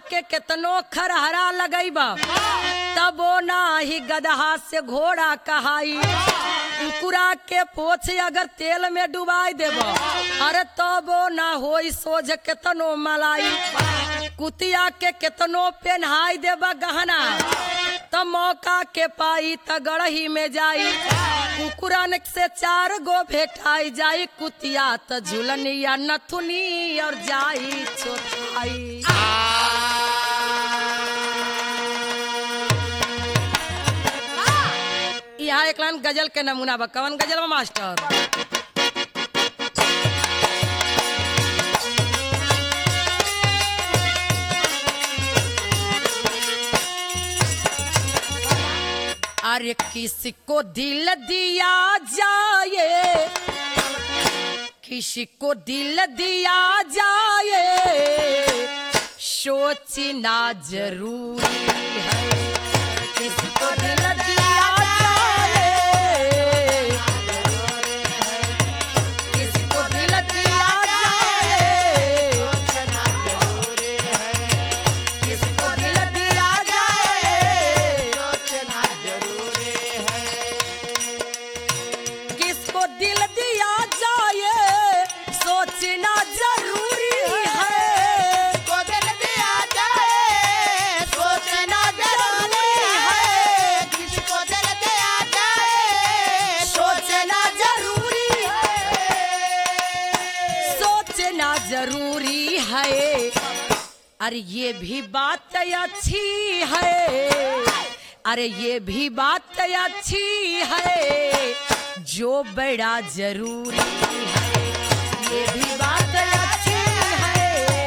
के केतनो खरहरा लगैबा तबो नाही गदहा से घोड़ा कहाई कुकुरा के पोछ अगर तेल में डुबाई देब अरे तबो ना होई सोझ केतनो मलाई कुतिया के केतनो पेन्हाई देब गहना त मौका के पाई त गड़ही में जाई कुकुरन से चार गो भेटाई जाई कुतिया त झुलनिया नथुनी और जाई चोथाई यहाँ एक लाइन गजल के नमूना बा कवन गजल बा मास्टर अरे किसी को दिल दिया जाए किसी को दिल दिया जाए सोचना जरूरी है किसी को दिल दिया जाए किसी को दिल दिया जाए किसी को दिल दिया जाए किसको दिल दिया जाए सोचना जरूरी है सोचना जरूरी सोचना जरूरी है अरे ये भी बात अच्छी है अरे ये भी बात अच्छी है जो बड़ा जरूरी है ये भी बात अच्छी है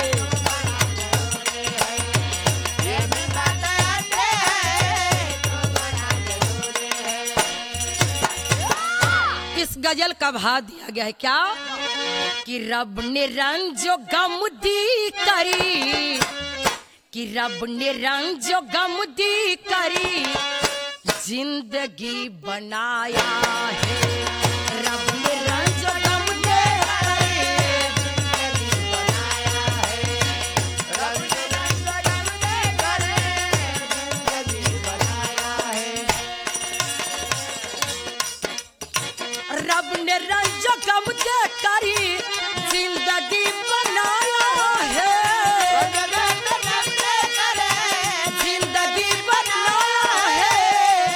इस गजल का भाव दिया गया है क्या कि रब ने रंग जो गम दी करी कि रब ने रंग जो गम दी करी जिंदगी बनाया है रब ने रंग जो गम दे करी रब ने रंग जो गम दे करी जिंदगी बनाया है जिंदगी बनाया है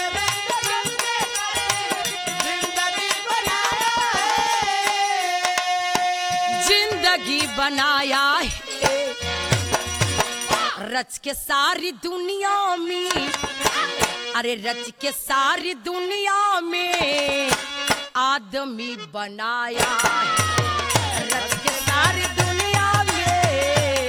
जिंदगी बनाया है रच के सारी दुनिया में अरे रच के सारी दुनिया में आदमी बनाया है रच के सारी दुनिया में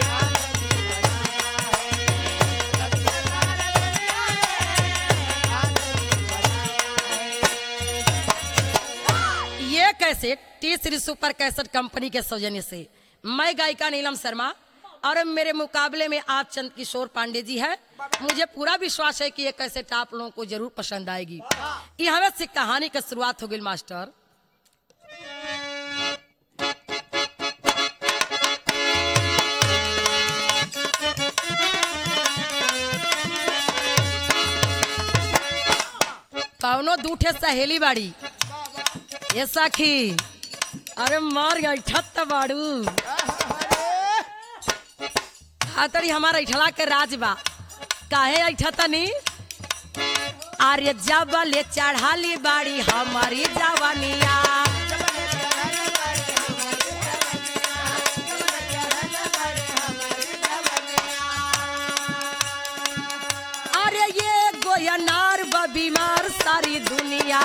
ये कैसेट तीसरी सुपर कैसेट कंपनी के सौजन्य से मैं गायिका नीलम शर्मा और मेरे मुकाबले में आप चंद किशोर पांडे जी है मुझे पूरा विश्वास है कि ये कैसेट आप लोगों को जरूर पसंद आएगी यहाँ से कहानी की शुरुआत हो गई मास्टर कौनो दूठे सहेली बाड़ी ये सखी अरे मार गई ठत बाड़ू खातरी हमारा ऐठला के राज बा काहे ऐठा तनी आर्य जब ले चढ़ाली बाड़ी हमारी जवानिया अरे ये गोयनार ब बीमार सारी दुनिया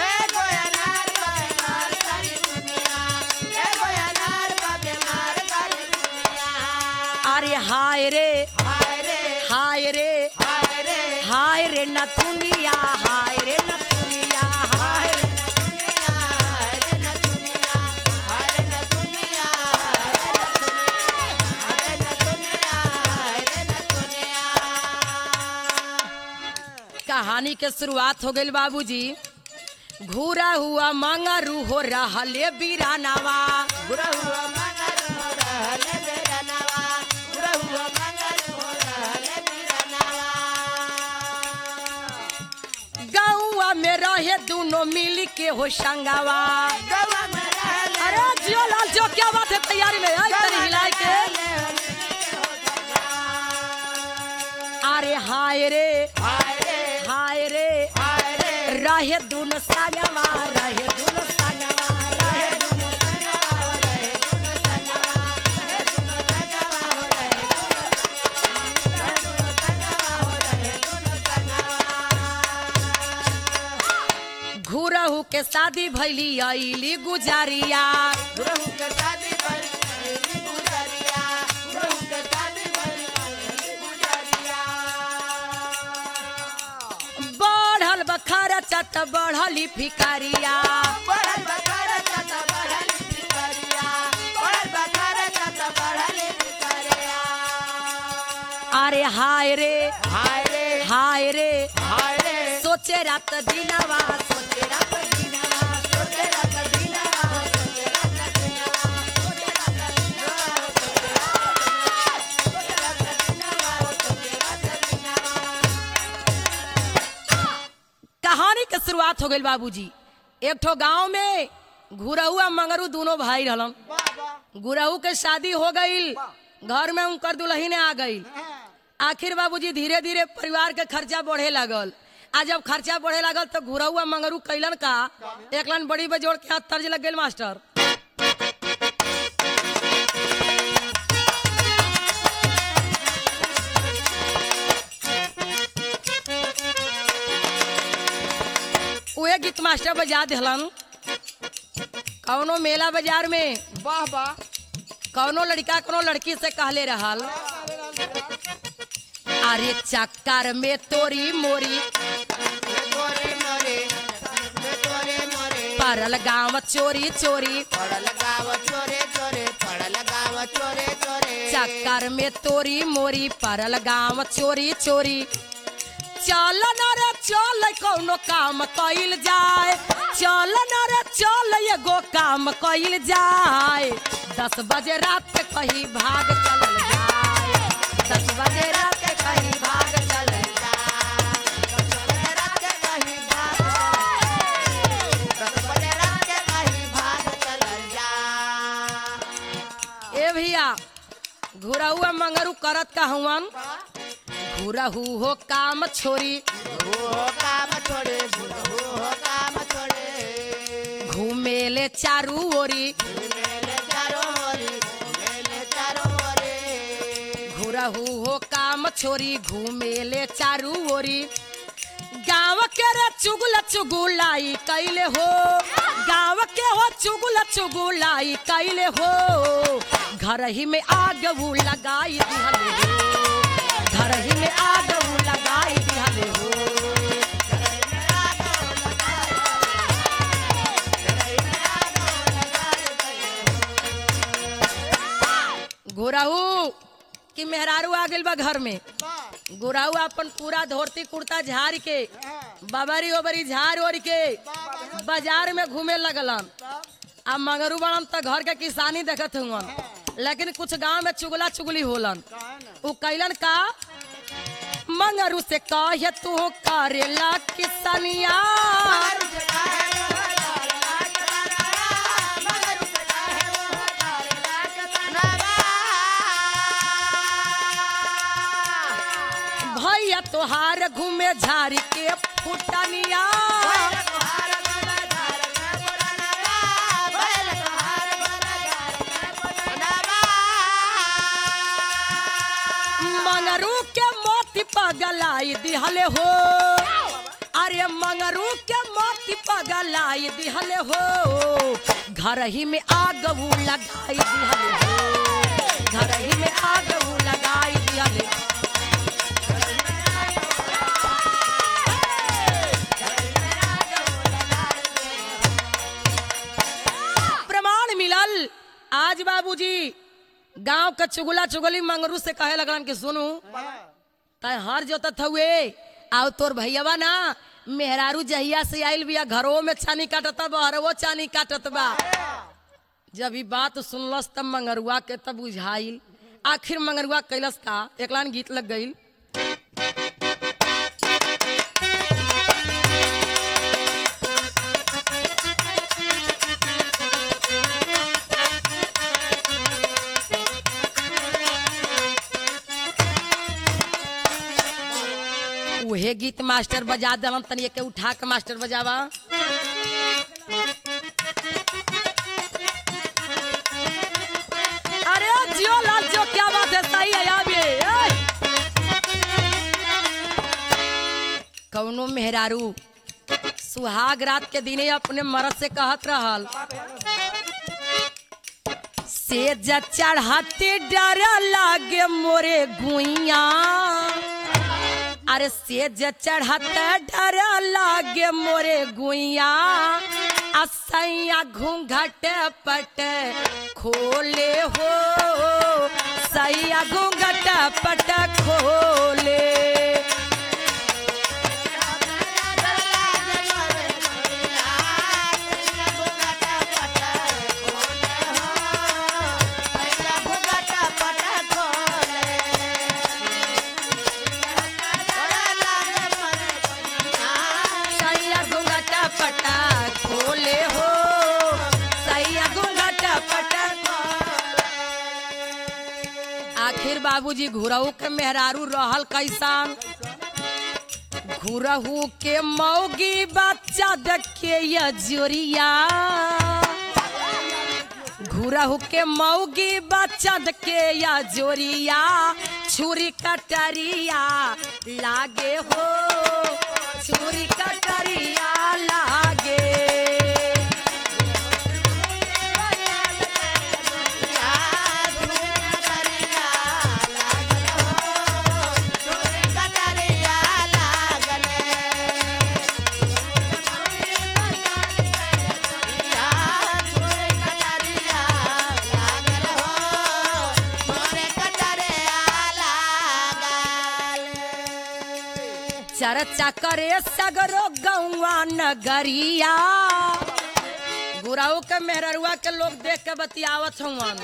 अरे हाय रे हाय रे हाय रे नथुनिया हाय रे नथुनिया हाय रे कहानी के शुरुआत हो गई बाबूजी घूरा हुआ मंगरू हो रहा ले बीरानावा बुरा हुआ मंगल हो रहले बेरा नवा बुरा हुआ मंगल हो में रहे दोनों मिल के हो संगवा गवा में रहले अरे जियो लाल जो क्या बात है तैयारी में आई तरी हिलाए के अरे हाय रे हाय रे हाय रे हाय रे रहे दोनों संगवा रहे दोनों संगवा रहे दोनों घुरहू के शादी भैली अली गुजारिया गुरु के शादी पर गुजरिया गुरु के शादी पर गुजरिया बढ़ल बखारा चत बढ़ली भिकारिया बढ़ल बकार कत बढ़ल भिखारिया बढ़ल बकार कत बढ़ल भिखारिया अरे हाय रे हाय रे हाय रे हाय रे सोचे रात दिनवा सोचे रात दिनवा सोचे रात दिनवा सोचे रात दिनवा कहानी के शुरुआत हो गई बाबूजी एक ठो गांव में घुरहू आ मंगरू दोनों भाई रहलन बाबा गुरहू के शादी हो गई घर में उनकर दुल्हन आ गई आखिर बाबूजी धीरे धीरे परिवार के खर्चा बढ़े लगल आ जब खर्चा बढ़े लगल तो घुरहू आ मंगरू कैलन का एक लाइन बड़ी बजोड़ के हाथ तर्ज लग गई मास्टर उहे गीत मास्टर बजा दिलन कौनो मेला बाजार में वाह वाह कौनो लड़का कोनो लड़की से कहले रहल अरे चक्कर में तोरी मोरी तोरे मोरे तोरे मोरे परल गाँव चोरी चोरी पड़ल गाव चोरे चोरे पड़ल गाव चोरे चोरे चक्कर में तोरी मोरी परल गाँव चोरी चोरी चल न रे चल कौनो काम कइल जाए चल न रे चल एगो काम कइल जाए दस बजे रात के कहीं भाग चलल जाए दस बजे रात के कहीं भाग चलल रात के कहीं भाग दस बजे रात के कहीं भाग चलल जा ए भैया घुरहुआ मंगरू करत का हुवन घुरहू हो काम छोरी हो काम छोड़े हो काम छोड़े घूमेले चारू ओरी मेले चारो ओरी मेले चारो ओरी घुरहू हो काम छोरी घूमेले चारू ओरी गाँव के रे चुगल चुगुलाई कैले हो गाँव के हो चुगल चुगुलाई कैले हो घर ही में आग वो लगाई दिहले हो घर ही में आग वो लगाई दिहले हो घुरहू कि मेहरारू आ गइल बा घर में गुराऊ अपन पूरा धोती कुर्ता झाड़ के बबरी ओबरी झाड़ ओढ़ के बाजार में घूमे लगलन अब मगरू बनन तो घर के किसानी देखत हुवन लेकिन कुछ गांव में चुगला चुगली होलन उ कैलन का मंगरू से कहे तू करेला किसनिया भैया तोहार घूमे झाड़ी के फुटनिया मंगरू के मोती पगलाई दिहले हो अरे मंगरू के मोती पगलाई दिहले हो घर ही में आग वो लगाई दिहले हो घर ही में आग वो लगाई दिहले प्रमाण मिलल आज बाबूजी गांव का चुगला चुगली मंगरू से कहे लगलन कि सुनू तय हर जोतत हुए आओ तोर भैयावा ना मेहरारू जहिया से आइल बिया घरों में छानी काटत बहरवो छानी काटत बा जब ई बात सुनलस तब मंगरुआ के तब बुझाइल आखिर मंगरुआ कैलस का एक लाइन गीत लग गई गीत मास्टर बजा दलन तनी के उठा के मास्टर बजावा अरे जियो लाल जियो क्या बात है सही है यार ये ऐ। कौनो मेहरारू सुहाग रात के दिने अपने मर्द से कहत रहल से ज चढ़ाते डर लागे मोरे गुइया अरे से ज चढ़ाते डर लागे मोरे गुइया असैया घूंघट पट खोले हो सैया घूंघट पट खोले सैया घूंघट पटा खोले हो सैया घूंघट पटा आखिर बाबूजी घुरहू के मेहरारू रहल कैसान घुरहू के मौगी बच्चा देखे ये जोरिया घुरहू के मौगी बच्चा के या जोरिया छुरी कटरिया लागे हो छुरी कटरिया लागे चर्चा करे सगरो गौवा नगरिया गुराऊ के मेहररुआ के लोग देख के बतियावत हवन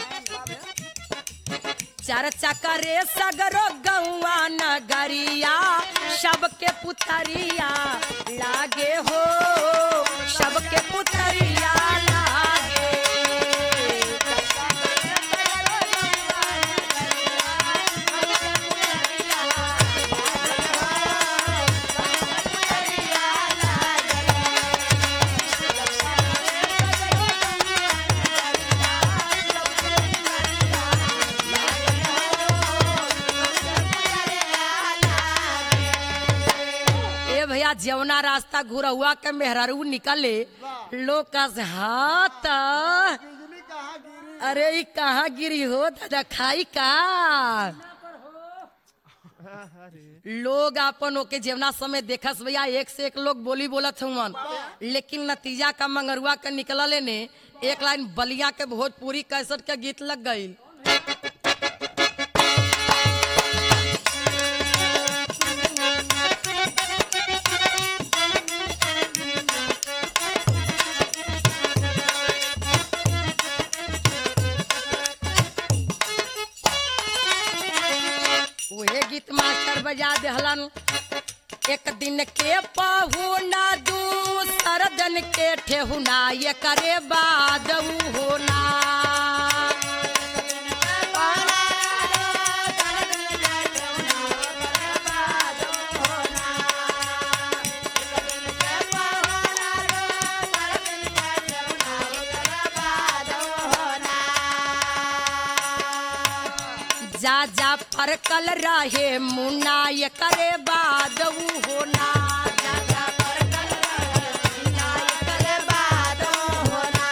चर्चा करे सगरो गौवा नगरिया सबके पुतरिया लागे हो सबके पुतरिया लागे ए भैया जवना रास्ता घुरहुआ के मेहरारू निकले लोग का से हाथ अरे ई कहाँ गिरी हो दादा खाई का लोग अपन ओके जेवना समय देखस भैया एक से एक लोग बोली बोलत हुवन लेकिन नतीजा का मंगरुआ के निकलले ने एक लाइन बलिया के भोजपुरी कैसट के गीत लग गई उहे गीत मास्टर बजा देहलन एक दिन के पहुना दूसर दिन के ठेहुना ये करे बाद ऊ होना जा जा परकल रहे मुन्ना ये करे बाद ऊ होना जा जा परकल रहे मुन्ना ये करे बाद ऊ होना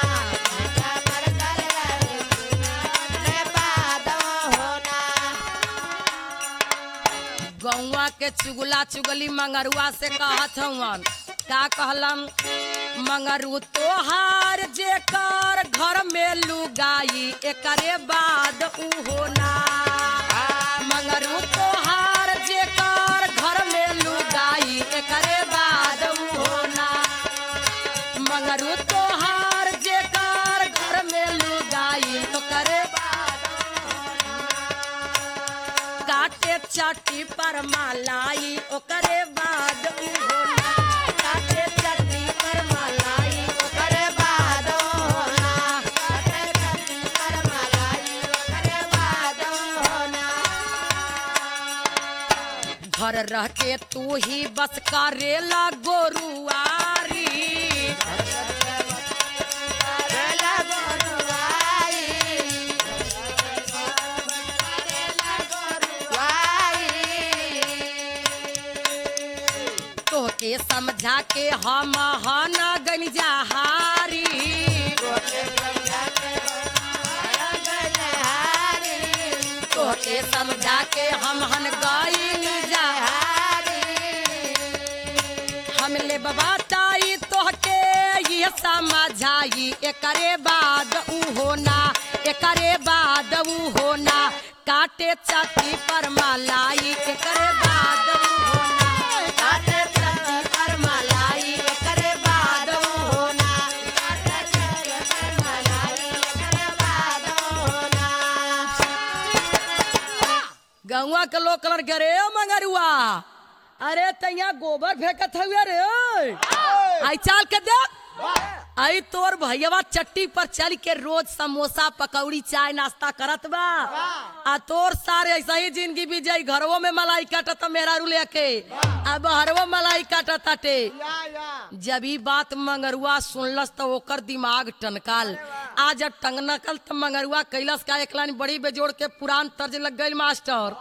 गौवा के चुगला चुगली मंगरुआ से कहत हवन का कहलन मंगरू तोहार जेकर घर में लुगाई एकरे बाद ऊ होना मंगरू तोहार जेकर घर में लुगाई एकरे बाद ऊ होना मंगरू तोहार जेकर घर में लुगाई ओकरे बाद काटे चट्टी पर मालाई ओकरे बाद ऊ होना काटे चट्टी पर मालाई ओकरे बाद ऊ होना काटे चट्टी पर मालाई ओकरे बाद ऊ होना घर रह के तू ही बस करेला गोरुआरी बेला गोरुआई तोके समझा के हम हन गंजाहारी तोके समझा के हम हन गईन हम ले बताई तोहके ये समझाई एकरे बाद ऊ होना एकरे बाद ऊ होना काटे छाती पर मलाई एकरे बाद ऊ होना काटे छाती पर मलाई एकरे बाद ऊ होना गौवा के लोग कलर के रे मंगरुआ अरे तैया गोबर फेंकत हुए रे आई चाल के दे आई तोर भैया चट्टी पर चल के रोज समोसा पकौड़ी चाय नाश्ता करत बा आ तोर सारे ऐसा ही जिंदगी भी जाई घरवो में मलाई काटत मेरा रू लेके अब हरवो मलाई काटत ताटे जब ई बात मंगरुआ सुनलस तो ओकर दिमाग टनकाल आज जब टंग नकल तो मंगरुआ कैलस का एक लाइन बड़ी बेजोड़ के पुरान तर्ज लग गई मास्टर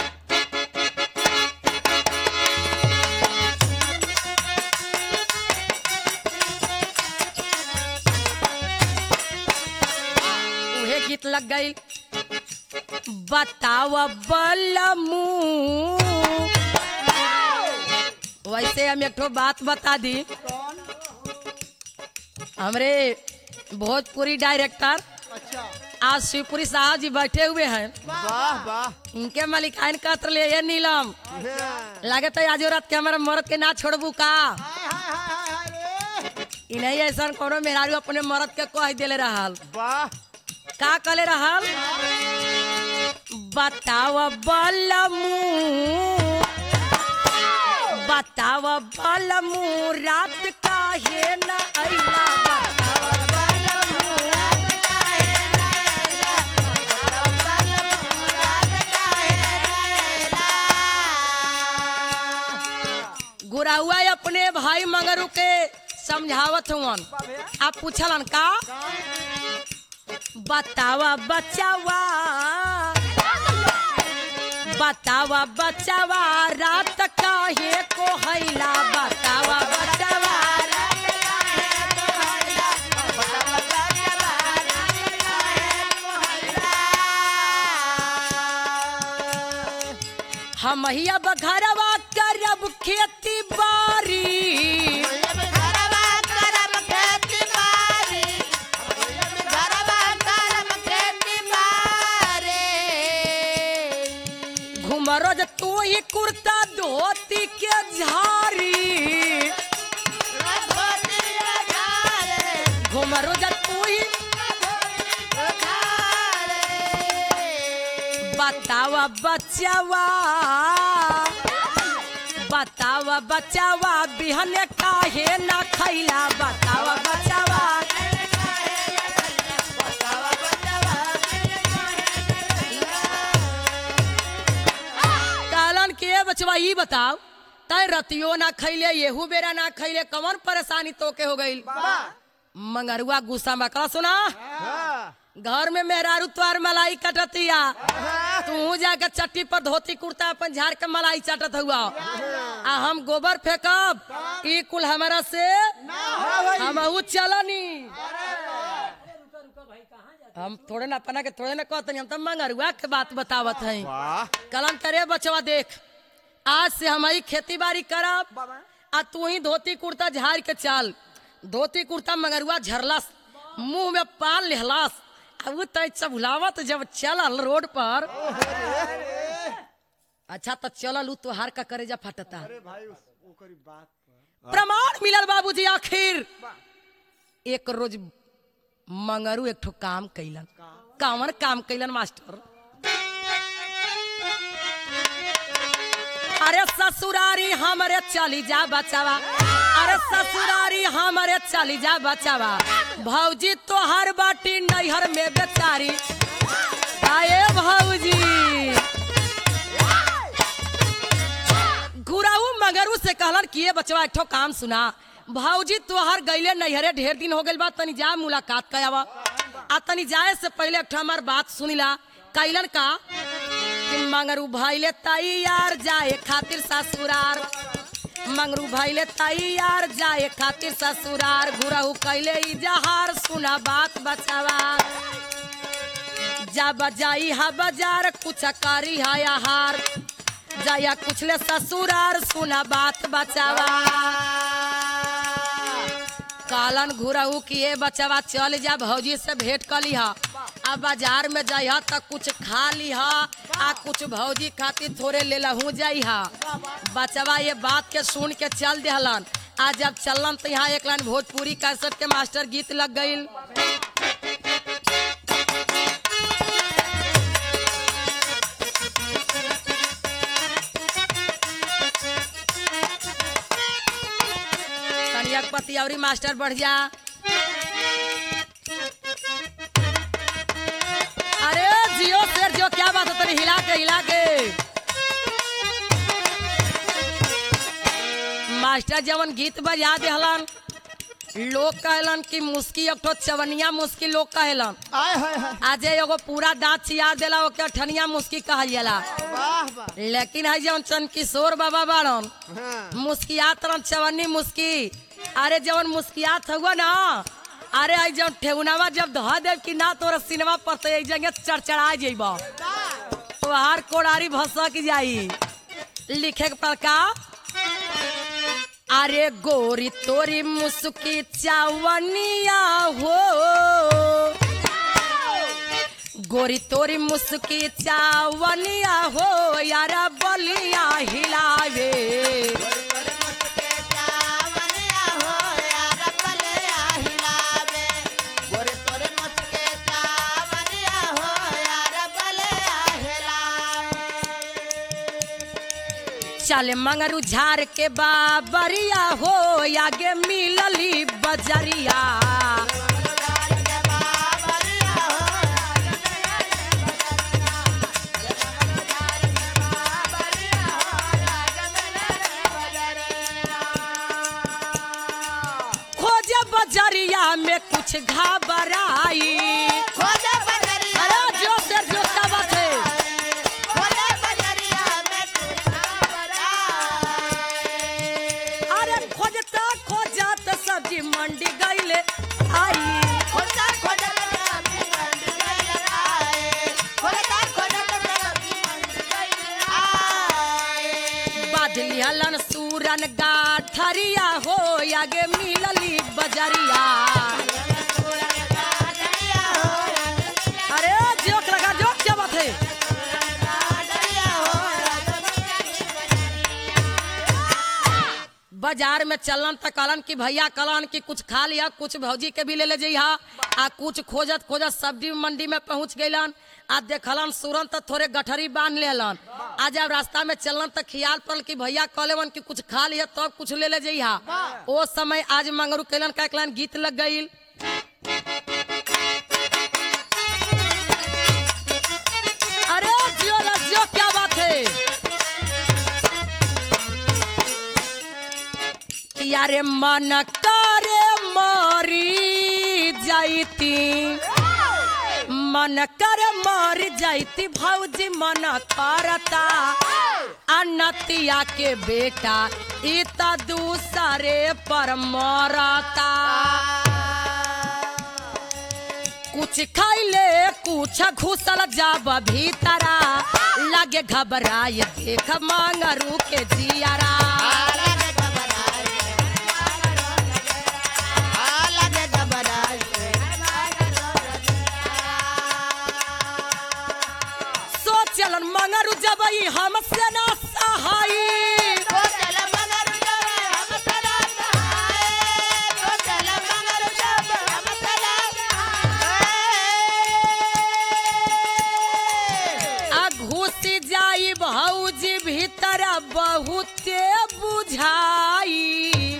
उहे गीत लग गई बताव बलमू वैसे हम एक ठो बात बता दी हमरे भोजपुरी डायरेक्टर आज शिवपुरी साहब जी बैठे हुए हैं वाह वाह इनके मलिकाइन कत्र ले ये नीलम लगे तो आज रात के हमारे मर्द के ना छोड़बू का इन्हें ऐसा कोनो मेहरारू अपने मर्द के कह दिले रहल वाह का कले रहल बताव बलमू बताव बलमू रात काहे न अइला बताव बलमू रात काहे न अइला बताव बलमू रात काहे न अइला गुराउआ अपने भाई मंगरू के समझावत हुवन आप पूछलन का बतावा बचावा बतावा बचावा रात काहे को हैला बतावा बचावा रात काहे को हैला बतावा बचावा रात काहे को हैला हम हिया बघरवा करब खेती बारी घरवा करब खेती बारी घरवा करब खेती बारी घुमरो जे तू ही कुर्ता धोती के झारी घुमरो जे तू ही बतावा बचावा बतावा बचावा बिहने काहे ना खैला बतावा बचावा कहलन के बचवा ई बताओ तय रतियो ना खैले येहू बेरा ना खैले कौन परेशानी तोके हो गई मंगरुआ गुस्सा में कहा सुना घर में मेहरारू तुआर मलाई कटतिया तू जाके चट्टी पर धोती कुर्ता अपन झाड़ के मलाई चाटत हुआ आ हम गोबर फेंकब ई कुल हमारा से हम ऊ चलनी हम थोड़े ना अपना के थोड़े ना कहतनी हम तो मंगरुआ के बात बतावत हैं वाह कलम करे बचवा देख आज से हम ही खेती बाड़ी करब आ तू ही धोती कुर्ता झाड़ के चल धोती कुर्ता मगरुआ झरलस मुंह में पान लेहलस अब तय चबुलावत जब चलल रोड पर अच्छा तो चलल उ तोहार का करेजा फटता प्रमाण मिलल बाबूजी आखिर एक रोज मंगरू एक ठो काम कैलन कामन काम कैलन मास्टर अरे ससुरारी हमरे चली जा बचावा अरे ससुरारी हमरे चली जा बचावा भौजी तो हर बाटी नैहर में बेचारी आए भौजी गुराऊ मगरू से कहलन कि ये बचवा एक ठो काम सुना भाऊजी तोहर गईले नैहरे ढेर दिन हो गइल बा तनी जा मुलाकात कयावा आ तनी जाए से पहले एक ठो हमार बात सुनिला कैलन का कि मंगरू भाईले तैयार जाए खातिर ससुरार मंगरू भाईले तैयार जाए खातिर ससुरार गुराऊ कैले इजहार सुना बात बचावा जा बजाई हा बाजार कुछ करी हा आहार जाया कुछ ले ससुरार सुना बात बचावा कालन घुरहू किए बचवा चल जा भौजी से भेंट कर लिहा आ बाजार में जाइहा त कुछ खा लिहा आ कुछ भौजी खातिर थोड़े ले लहू जाइहा बचवा ये बात के सुन के चल देहलन आ जब चलन तो यहाँ एक लाइन भोजपुरी कैसेट के मास्टर गीत लग गईल कनिया के पति औरी मास्टर बढ़ जा अरे जियो शेर जियो क्या बात है तेरी हिला के हिला के मास्टर जवन गीत बजा देहलन लोग कहलन कि मुस्की एक ठो चवनिया मुस्की लोग कहलन आय हाय हाय आज एगो पूरा दांत चिया देला ओके ठनिया मुस्की कहल जाला वाह वाह लेकिन है जवन चंद किशोर बाबा बाड़न हाँ मुस्कियात रम चवन्नी मुस्की अरे जवन मुस्कियात हुआ ना अरे आई जवन ठेहुनावा जब धह देव कि ना तोरा सिनेमा पर तो एक जगह चरचरा जेब तोहार कोड़ारी भसक जाई लिखे के पर का अरे गोरी तोरी मुस्की चावनिया हो गोरी तोरी मुस्की चावनिया हो यारा बलिया हिलावे चल मंगरू झार के बाबरिया हो आगे मिलली बजरिया खोजे बजरिया में कुछ घबराई अरे जो से जो क्या बात है अरे खोजता खोजत सब्जी मंडी गईले आई बादली हलन सूरन गाठरिया हो आगे मिलली बजरिया अरे जोक लगा जोक क्या बात है बाजार में चलन त कहलन कि भैया कहलन कि कुछ खा लिया कुछ भौजी के भी ले ले जइहा आ कुछ खोजत खोजत सब्जी मंडी में पहुंच गइलन आ देखलन सूरन त थोड़े गठरी बांध लेलन आ जब रास्ता में चलन त खियाल पड़ल कि भैया कहलेवन कि कुछ खा लिया तब कुछ ले ले जइहा ओ समय आज मंगरू कैलन का एक लाइन गीत लग गईल अरे जियो रे जियो क्या बात है यारे मन करे मरी जाइती मन कर मर जाइती भौजी मन करता अनतिया के बेटा ई त दूसरे पर मरता कुछ खैले कुछ घुसल जाब भीतरा लगे घबराए देख मांगरू के जियारा सोचलन मंगरू जब ई हमसे ना सहाई आ घुस जाई भौजी भीतर बहुते बुझाई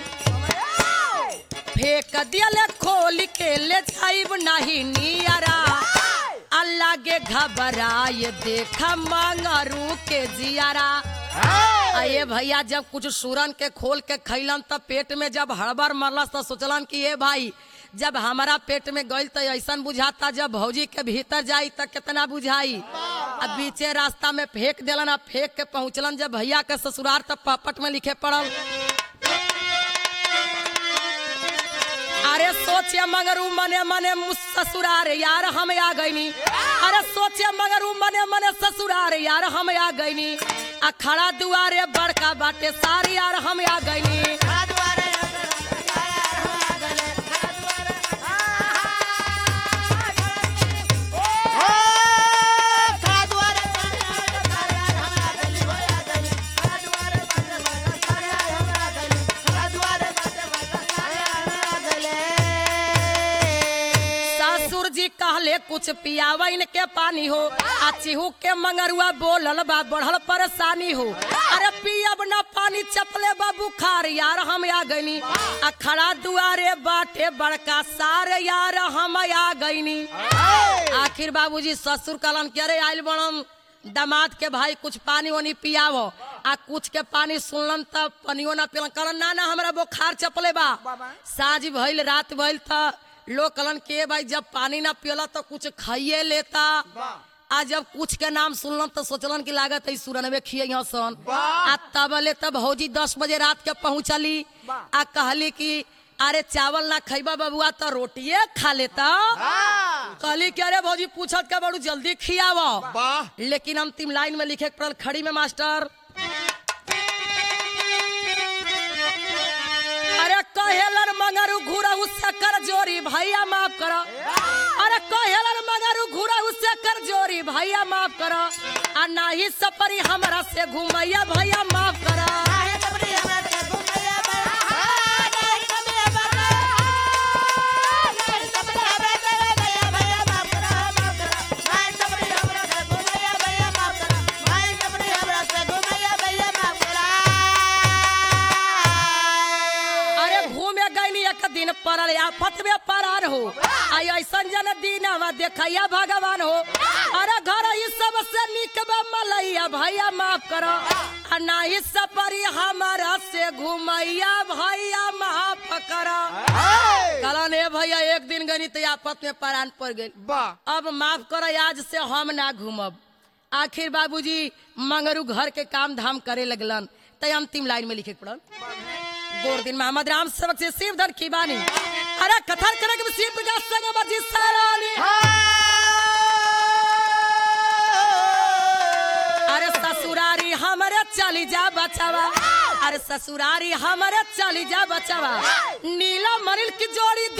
फेंक दियल खोल के ले जाइब नहीं नियरा अल्लाह के घबराए देख मंगरू के जियारा आ ये भैया जब कुछ सूरन के खोल के खैलन तब पेट में जब हड़बड़ मरलस तो सोचलन कि ये भाई जब हमारा पेट में गइल तो ऐसा बुझाता जब भौजी के भीतर जाई तो कितना बुझाई अब बीचे रास्ता में फेंक देलन अब फेंक के पहुंचलन जब भैया के ससुरार तब पपट में लिखे पड़ल अरे सोचे मगर उ मने मने मुस ससुरार यार हम आ गईनी अरे सोचे मगर उ मने मने ससुरार यार हम आ गईनी आ खड़ा दुआरे बड़का बाटे सारी यार हम आ गईनी ससुर जी कहले कुछ पियावन के पानी हो आ चिहू के मंगरुआ बोलल बा बढ़ल परेशानी हो अरे पियब ना पानी चपले बा बुखार यार हम आ गईनी आ खड़ा दुआरे बाटे बड़का सार यार हम आ गईनी आखिर बाबूजी ससुर कलन के अरे आइल बड़म दामाद के भाई कुछ पानी वानी पियावो आ कुछ के पानी सुनलन तब पनियो ना पिलन कहलन ना ना हमरा बुखार चपले बा साँझ भइल रात भइल त लोग कहलन के भाई जब पानी ना पियला तो कुछ खाइए लेता आ जब कुछ के नाम सुनलन तो सोचलन की लागत है सुरनवे खिये सन आ तबले तब भौजी दस बजे रात के पहुंचली आ कहली कि अरे चावल ना खैबा बबुआ तो रोटिए खा लेता कहली कि अरे भौजी पूछत के बड़ू जल्दी खियावो लेकिन अंतिम लाइन में लिखे के पड़ल खड़ी में मास्टर अरे कहेलन मगर घुरहु से कर जोरी भैया माफ कर अरे कहेलन मगर घुरहु से कर जोरी भैया माफ कर आ नाही सपरी हमरा से घुमैया भैया माफ कर अरे घूमे गईनी एक दिन पड़ल आफत में परार हो आई ऐसन जन दीनवा देखैया भगवान हो अरे घर ई सबसे निक बा मलैया भैया माफ कर आ नाही सपरी हमारा से घुमैया भैया माफ कर कहलन ए भैया एक दिन गनी तो आफत में परान पड़ गई अब माफ कर आज से हम ना घूमब आखिर बाबूजी मंगरू घर के काम धाम करे लगलन तय अंतिम लाइन में लिखे के पड़ल गोर दिन मोहम्मद राम सेवक से शिव धन की बानी अरे कथन करे के शिव प्रकाश संग मर्जी सारानी अरे ससुरारी हमरे चली जा बचावा अरे ससुरारी हमरे चली जा बचावा नीला मनिल की जोड़ी